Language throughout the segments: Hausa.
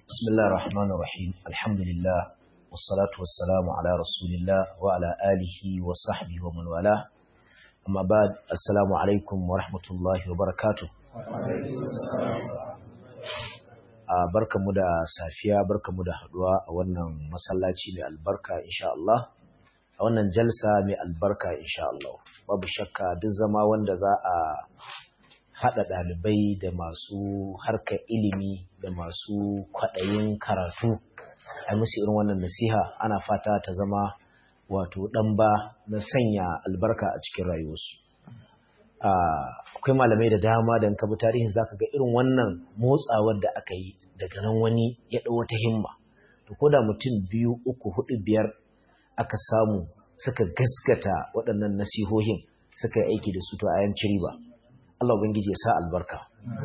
بسم الله الرحمن الرحيم الحمد لله والصلاة والسلام على رسول الله وعلى آله وصحبه ومن والاه أما بعد السلام عليكم ورحمة الله وبركاته barkamu da safiya barkamu da haduwa a wannan masallaci mai albarka insha Allah a wannan jalsa mai albarka insha Allah babu shakka duk zama wanda za a haɗa ɗalibai da masu harkar ilimi da masu kwaɗayin karatu a musu irin wannan nasiha ana fata ta zama wato ɗan ba na sanya albarka a cikin rayuwarsu akwai malamai da dama da ka bi tarihin zaka ga irin wannan motsawar da aka yi daga nan wani ya ɗau wata himma to ko da mutum biyu uku hudu biyar aka samu suka gaskata waɗannan nasihohin suka yi aiki da su to a yanci riba Allah ubangiji ya sa albarka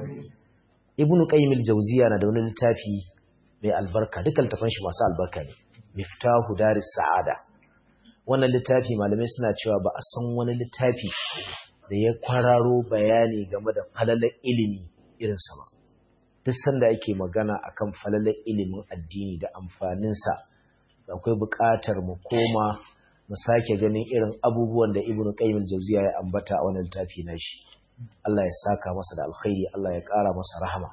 Ibn Qayyim al-Jawziyya na da wani littafi mai albarka dukkan tafan shi masu albarka ne Miftahu Daris Sa'ada wannan littafi malamai suna cewa ba a san wani littafi da ya kwararo bayani game da falalar ilimi irin sa ba duk sanda ake magana akan falalar ilimin addini da amfaninsa akwai buƙatar mu koma mu sake ganin irin abubuwan da Ibn Qayyim al-Jawziyya ya ambata a wannan littafi nashi Allah ya saka masa da alkhairi Allah ya ƙara masa rahama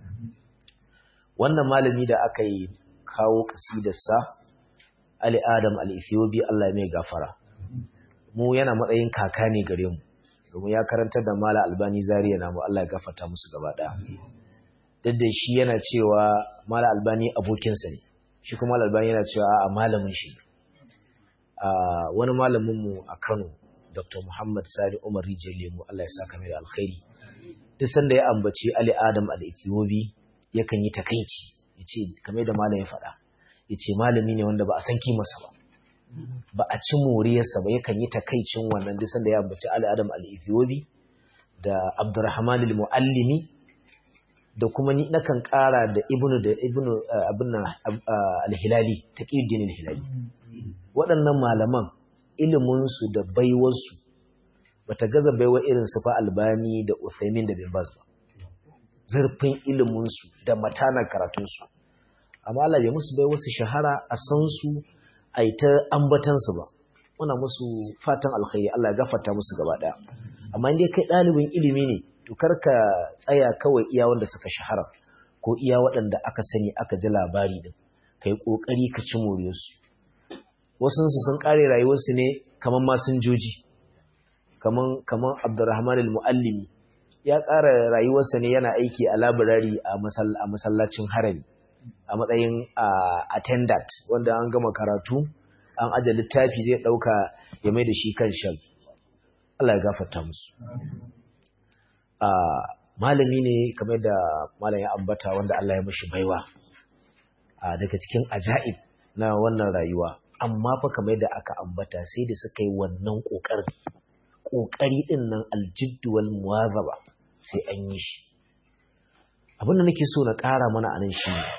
wannan malami da aka yi kawo kasidarsa Ali Adam al-Ethiopi Allah ya mai gafara mu yana matsayin kaka ne gare mu domin ya karantar da Mala Albani Zaria namu Allah ya gafarta musu gaba ɗaya duk da shi yana cewa Mala Albani abokinsa ne shi kuma Mala Albani yana cewa a malamin shi wani malamin mu a Kano Dr. Muhammad Sani Umar Rijiyar Lemu Allah ya saka mai da alkhairi. Duk sanda ya ambaci Ali Adam al-Ethiopi yakan yi takaici, yace kamar da malam ya faɗa. Yace malami ne wanda ba a san kimarsa ba. Ba a ci moriyarsa ba yakan yi takaicin wannan duk sanda ya ambaci Ali Adam al-Ethiopi da Abdurrahman al-Muallimi da kuma ni nakan ƙara da Ibnu da Ibnu abin al-Hilali, Taqiyuddin al-Hilali. Waɗannan malaman iliminsu da baiwarsu ba ta gaza baiwa irin su fa albani da uthaymin da bin baz ba zurfin iliminsu da matanar karatunsu amma Allah bai musu baiwa su shahara a san su a yi ta ambatansu ba muna musu fatan alkhairi Allah ya gafarta musu gaba daya amma indai kai ɗalibin ilimi ne to karka tsaya kawai iya wanda suka shahara ko iya waɗanda aka sani aka ji labari din kai kokari ka ci moriyarsu wasunsu sun kare rayuwarsu ne kamar masinjoji kamar abdurrahman al-mu'allimi ya kara rayuwarsa ne yana aiki a labirari a masallacin harami a matsayin attendant wanda an gama karatu an aje littafi zai dauka ya mai da shi kan shan Allah ya gafarta musu malami ne kamar da malam ya ambata wanda Allah ya mashi baiwa daga cikin ajaib na wannan rayuwa amma fa kamar da aka ambata sai da suka yi wannan ƙoƙarin ƙoƙari ɗin nan aljiddu wal muwazaba sai an yi shi abin da nake so na ƙara mana anan shi ne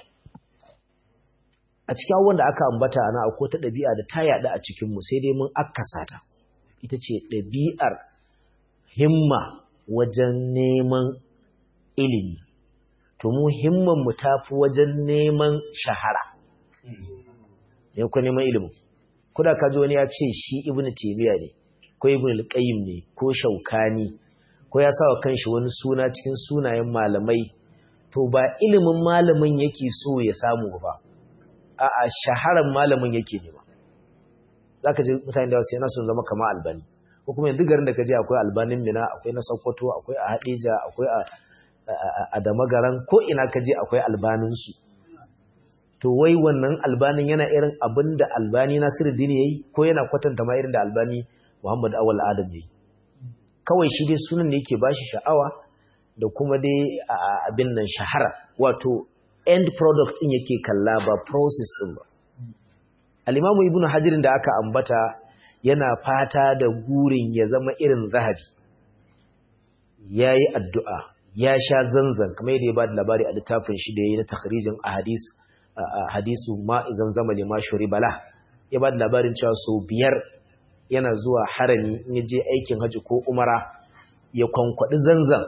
a cikin abubuwan da aka ambata ana akwai ta ɗabi'a da ta yaɗu a cikinmu sai dai mun akkasa ta ita ce ɗabi'ar himma wajen neman ilimi to mu himman mu tafi wajen neman shahara ne ko neman ilimin kuda ka ji wani ya ce shi ibn taymiya ne ko ibn al-qayyim ne ko shaukani ko ya sawa kanshi wani suna cikin sunayen malamai to ba ilimin malamin yake so ya samu ba a'a shaharan malamin yake nema zaka ji mutane da wasu yana son zama kamar albani ko kuma yanzu garin da ka je akwai albanin mina akwai na sokoto akwai a hadija akwai a a damagaran ko ina ka je akwai albanin su to wai wannan albanin yana irin abin da albani nasiruddin yayi ko yana kwatanta ma irin da albani muhammad awal adam yayi kawai shi dai sunan ne yake bashi sha'awa da kuma dai abin nan shahara wato end product din yake kalla ba process din ba al-imamu ibnu hajar da aka ambata yana fata da gurin ya zama irin zahabi yayi addu'a ya sha zanzan kamar yadda ya ba da labari a littafin shi da yayi na takhrijin ahadith hadisu ma zamzama lima bala ya ba da labarin cewa sau biyar yana zuwa harami in ya je aikin haji ko umara ya kwankwaɗi zanzan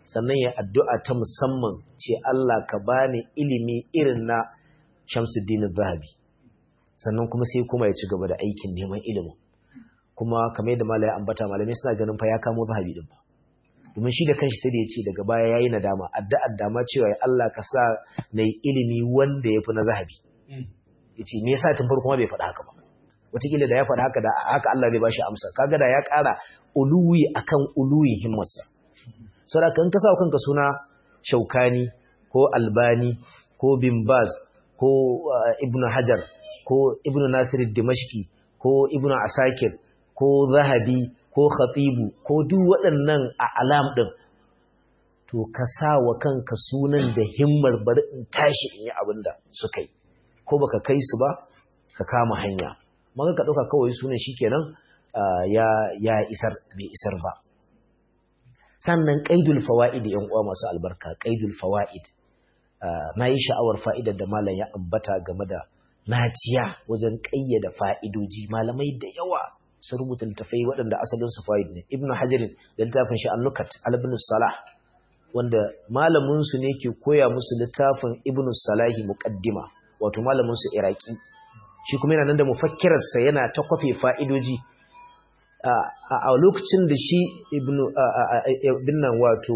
sannan ya addu'a ta musamman ce Allah ka bani ilimi irin na Shamsuddin Zahabi sannan kuma sai kuma ya ci gaba da aikin neman ilimin kuma kamar yadda malaya ambata malamai suna ganin fa ya kamo Zahabi din fa domin shi da kanshi sai da ya ce daga baya yayi nadama addu'ar dama cewa ya Allah ka sa na ilimi wanda yafi na Zahabi yace me yasa tun farko ma bai faɗa haka ba wataƙila da ya faɗa haka da haka Allah zai bashi amsa kaga da ya ƙara uluwi akan uluwi himmarsa saboda kan ka sa kanka suna Shaukani ko Albani ko Bin Baz ko Ibn Hajar ko Ibn Nasir Dimashqi ko Ibn Asakir ko Zahabi ko Khatibu ko duk waɗannan a alam din to ka sa wa kanka sunan da himmar bari in tashi in yi abin da suka yi ko baka kai su ba ka kama hanya maka ka ɗauka kawai sunan shi kenan ya isar bai isar ba sannan ƙaidul fawa'id yan uwa masu albarka ƙaidul fawa'id na yi sha'awar fa'idar da malam ya ambata game da naciya wajen ƙayyada fa'idoji malamai da yawa sun rubuta littafai waɗanda asalin su fa'id ne ibnu hajarin da littafin shi annukat albin salah wanda malamin su ne ke koya musu littafin ibnu salahi muqaddima wato malamin su iraki shi kuma yana nan da mufakkirarsa yana ta kwafe fa'idoji a lokacin da shi ibn nan wato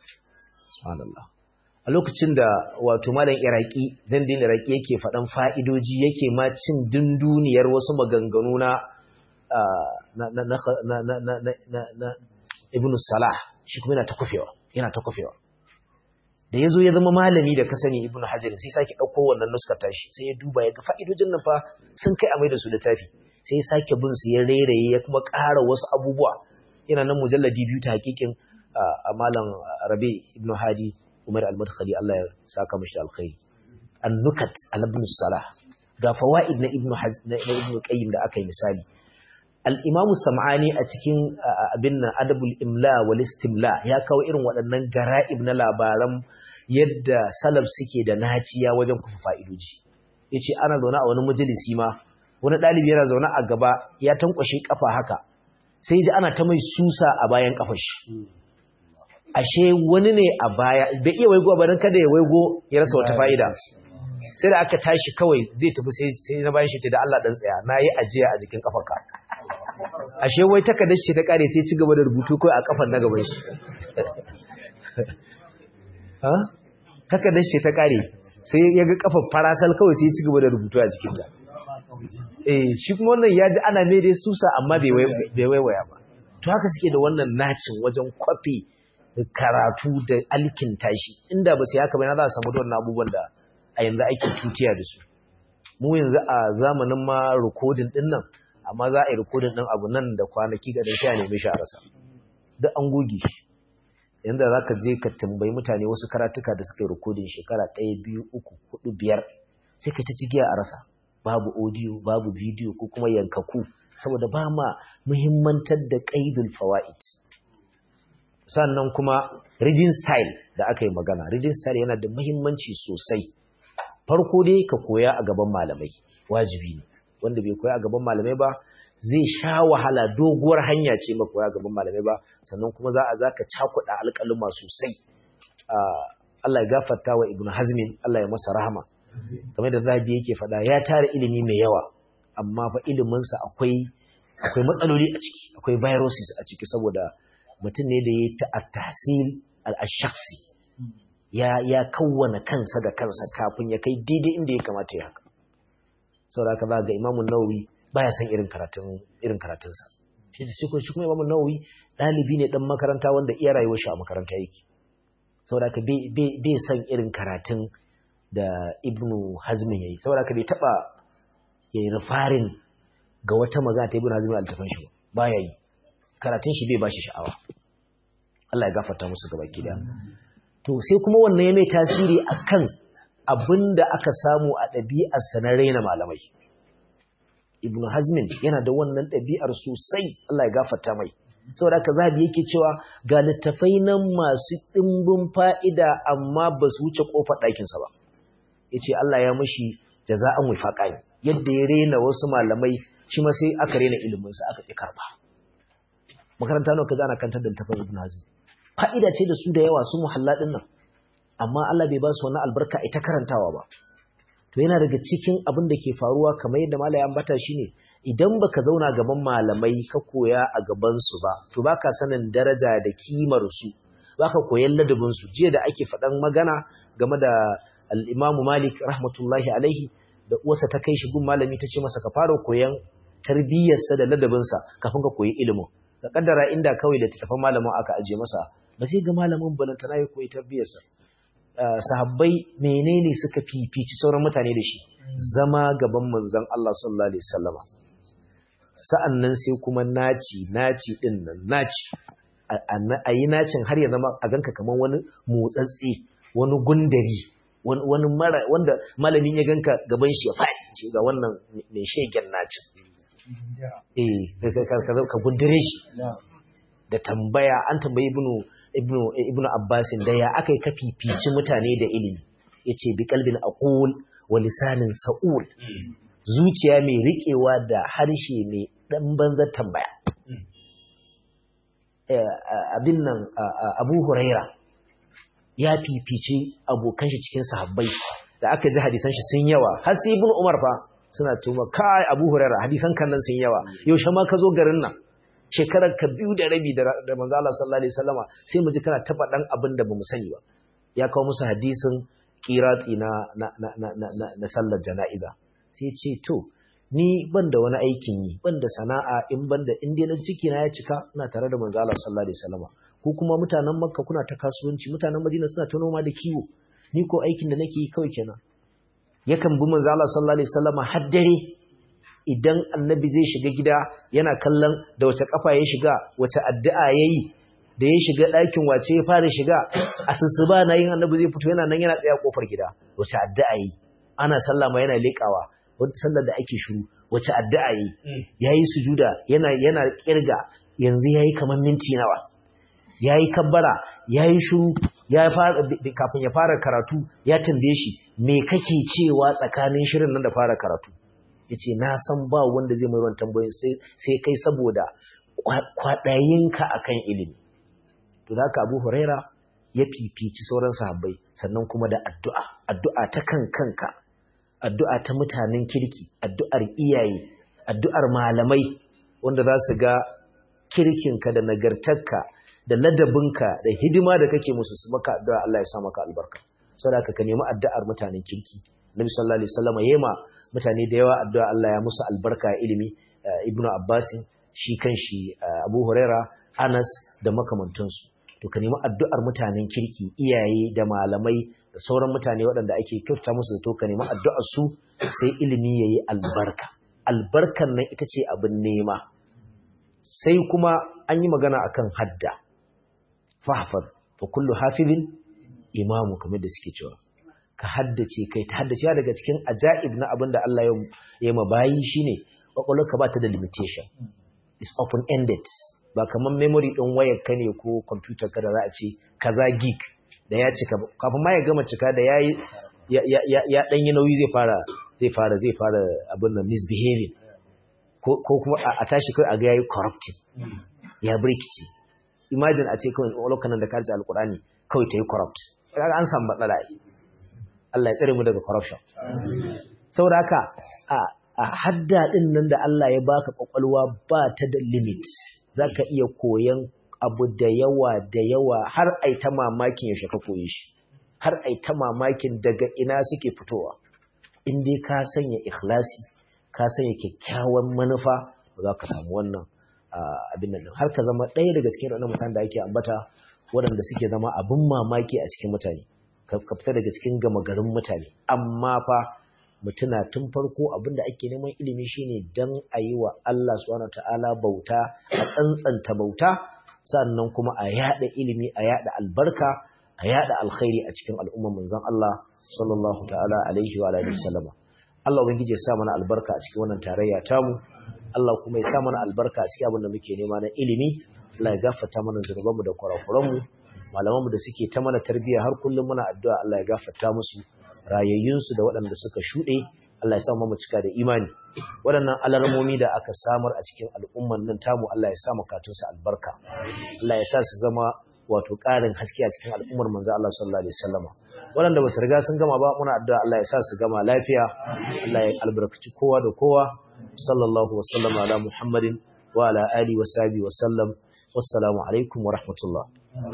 a lokacin da wato malam iraki zandin iraki yake faɗan fa'idoji yake ma cin dunduniyar wasu maganganu na ibn salah shi kuma yana ta kwafewa yana ta kwafewa da ya zo ya zama malami da ka sani ibn hajar sai sake ɗauko wannan nuskar tashi sai ya duba ya ga fa'idojin nan fa sun kai a mai da su littafi sai ya sake bin su ya rairaye ya kuma ƙara wasu abubuwa yana nan mujalladi biyu ta hakikin a malam rabi ibn hadi umar al-madkhali Allah ya saka mashi alkhairi an-nukat al-ibn salah ga fawaid na ibn na ibn qayyim da aka yi misali al-imamu sam'ani a cikin abin nan adabul imla wal istimla ya kawo irin waɗannan gara'ib na labaran yadda salaf suke da naciya wajen kufa fa'idoji yace ana zaune a wani majalisi ma wani ɗalibi yana zaune a gaba ya tankwashe kafa haka sai ji ana ta mai susa a bayan kafar shi ashe wani ne a baya bai iya waigo ba don kada ya waigo ya rasa wata fa'ida sai da aka tashi kawai zai tafi sai na bayan shi ce da Allah dan tsaya na yi ajiya a jikin kafarka ashe wai takardar ce ta kare sai ci gaba da rubutu kawai a kafar na gaban shi ha takardar ce ta kare sai ya ga kafar farasal kawai sai ci gaba da rubutu a jikinta eh shi kuma wannan ya ji ana mai dai susa amma bai waiwaya ba to haka suke da wannan nacin wajen kwafi karatu da alkin tashi inda ba sai haka bai na za a samu wannan abubuwan da a yanzu ake tutiya da su mu yanzu a zamanin ma rikodin din nan amma za a yi rikodin din abu nan da kwanaki ga da sha nemi shi a rasa duk an goge shi yanzu za ka je ka tambayi mutane wasu karatuka da suka yi rikodin shekara ɗaya biyu uku hudu biyar sai ka ta cigiya a rasa babu audio babu video ko kuma yankaku saboda ba ma muhimmantar da qaidul fawaid sannan kuma reading style da aka yi magana reading style yana da muhimmanci sosai farko dai ka koya a gaban malamai wajibi ne wanda bai koya a gaban malamai ba zai sha wahala doguwar hanya ce maka koya a gaban malamai ba sannan kuma za a zaka cakuɗa alƙaluma sosai Allah ya gafarta wa Ibn Hazmin Allah ya masa rahama kamar da zabi yake faɗa ya tara ilimi mai yawa amma fa iliminsa akwai akwai matsaloli a ciki akwai viruses a ciki saboda mutum ne da ya ta tahsil al-shakhsi ya ya kawwana kansa da kansa kafin ya kai daidai inda ya kamata ya haka saboda haka ga Imam Nawawi baya san irin karatun irin karatunsa shi da shi kuma Imam Nawawi dalibi ne dan makaranta wanda iya rayuwar shi a makaranta yake saboda haka bai san irin karatun da ibnu hazmin yayi saboda haka bai taba yayi rifarin ga wata magana ta ibnu hazmin altafan shi baya yi karatun shi bai bashi sha'awa Allah ya gafarta musu gaba kida to sai kuma wannan ya mai tasiri akan abinda aka samu a ɗabi'ar sa na raina malamai ibnu hazmin yana da wannan ɗabi'ar sosai Allah ya gafarta mai saboda haka zabi yake cewa ga littafai nan masu ɗimbin fa'ida amma ba su wuce ƙofar ɗakinsa ba ya ce Allah ya mashi jaza'an wifaƙa ne yadda ya rena wasu malamai shi ma sai aka rena iliminsa aka ƙi karɓa makaranta nawa ka zana kantar da littafin ibn hazmi fa'ida ce da su da yawa su muhalla din nan amma Allah bai ba su wannan albarka ita karantawa ba to yana daga cikin abin da ke faruwa kamar yadda malaya ambata shine idan baka zauna gaban malamai ka koya a gaban su ba to baka sanin daraja da kimar su baka koyan ladabin su jiya da ake faɗan magana game da al-Imam Malik rahmatullahi alaihi da uwarsa ta kai shi gun malami ta ce masa ka fara koyan tarbiyyarsa da ladabinsa kafin ka koyi ilimin ka kaddara inda kawai da tafan malamin aka aje masa ba sai ga malamin balantana ya koyi tarbiyyarsa sahabbai menene suka fifici sauran mutane da shi zama gaban manzon Allah sallallahu alaihi wasallama sa'annan sai kuma naci naci din nan naci a yi nacin har ya zama a ganka kamar wani motsatsi wani gundari wani mara wanda malamin ya ganka gaban shi ya faɗi ce ga wannan mai shegen nacin eh ka gundare shi da tambaya an tambayi ibnu ibnu ibnu abbasin da ya akai ka fifici mutane da ilimi yace bi qalbin aqul wa lisanin sa'ul zuciya mai riƙewa da harshe mai ɗan banzar tambaya. Abin nan Abu Huraira ya fifice abokan shi cikin sahabbai da aka ji hadisan shi sun yawa har sai Ibn Umar fa suna tuma kai Abu Huraira hadisan kan nan sun yawa yaushe ma ka zo garin nan shekarar ka biyu da rabi da manzo Allah sallallahu alaihi wasallama sai mu ji kana ta faɗan abin da bamu sani ba ya kawo musu hadisin qirati na na na na na sallar jana'iza sai ce to ni ban da wani aikin yi ban da sana'a in ban da in dai ciki na ya cika ina tare da manzo Allah sallallahu alaihi wasallam ko kuma mutanen Makka kuna ta kasuwanci mutanen Madina suna ta noma da kiwo ni ko aikin da nake yi kawai kenan yakan bi manzo Allah sallallahu alaihi wasallam har dare idan annabi zai shiga gida yana kallon da wace kafa ya shiga wace addu'a yayi da ya shiga ɗakin wace ya fara shiga asusuba na yin annabi zai fito yana nan yana tsaya kofar gida wace addu'a yayi ana sallama yana leƙawa sallar da ake shiru wace addu'a yi yayi sujuda yana yana kirga yanzu yayi kamar minti nawa yayi kabbara yayi shiru ya fara kafin ya fara karatu ya tambaye shi me kake cewa tsakanin shirin nan da fara karatu yace na san ba wanda zai mai wannan tambayoyin sai sai kai saboda kwadayinka akan ilimi to haka Abu Huraira ya fifici sauran sahabbai sannan kuma da addu'a addu'a ta kan kanka addu'a ta mutanen kirki, addu'ar iyaye, addu'ar malamai wanda za su ga kirkinka da nagartarka da ladabinka da hidima da kake musu su maka addu'a Allah ya sa maka albarka. Sadaka ka nemi addu'ar mutanen kirki. Nabi sallallahu Alaihi wasallam ya ma mutane da yawa addu'a Allah ya musu albarka ilimi, Ibn Abbas, shi kan shi Abu Huraira, Anas da makamantansu. To ka nemi addu'ar mutanen kirki, iyaye da malamai da sauran mutane waɗanda ake kyauta musu da toka neman addu'ar su sai ilimi yayi albarka albarkan nan ita ce abin nema sai kuma an yi magana akan hadda fahfaz fa kullu hafizin imamu kamar da suke cewa ka haddace kai ta haddace ya daga cikin ajaib na abin da Allah ya ma bayi shine kwakwalwarka ba ta da limitation is open ended ba kamar memory din wayar ka ne ko computer ka da za a ce kaza gig da ya cika kafin ma ya gama cika da yayi ya dan yi nauyi zai fara zai fara zai fara abin nan misbehaving ko kuma a tashi kai a ga yayi corrupting ya birkici imagine a ce kawai lokacin da ka ji alkurani kawai ta yi corrupt kaga an samu matsala Allah ya tsare mu daga corruption saboda haka a hadda din nan da Allah ya baka kwakwalwa ba ta da limit zaka iya koyan abu da yawa da yawa har ai ta mamakin yaushe ka koyi shi har ai ta mamakin daga ina suke fitowa in dai ka sanya ikhlasi ka sanya kyakkyawan manufa ba za ka samu wannan abin nan har ka zama ɗaya daga cikin wannan mutanen da ake ambata waɗanda suke zama abin mamaki a cikin mutane ka fita daga cikin gama garin mutane amma fa mutuna tun farko abin da ake neman ilimi shine dan a yi wa Allah subhanahu ta'ala bauta a tsantsanta bauta sannan kuma a yada ilimi a yada albarka a yada alkhairi a cikin al'umman manzon Allah sallallahu ta'ala alaihi wa alihi wasallama Allah ubangiji ya sa mana albarka a cikin wannan tarayya tamu Allah kuma ya sa mana albarka a cikin abin da muke nema na ilimi Allah ya gafarta mana zunubanmu da kurakuranmu malamanmu da suke ta mana tarbiyya har kullum muna addu'a Allah ya gafarta musu rayayyunsu da waɗanda suka shuɗe Allah ya sa mu cika da imani waɗannan alarmomi da aka samar a cikin al'umman nan tamu Allah ya sa makatunsu albarka Allah ya sa su zama wato ƙarin haske a cikin al'ummar manzo Allah sallallahu alaihi wasallam waɗanda ba su riga sun gama ba muna addu'a Allah ya sa su gama lafiya Allah ya albarkaci kowa da kowa sallallahu wasallam ala muhammadin wa ala alihi wa sahbihi wa sallam wassalamu alaikum wa rahmatullah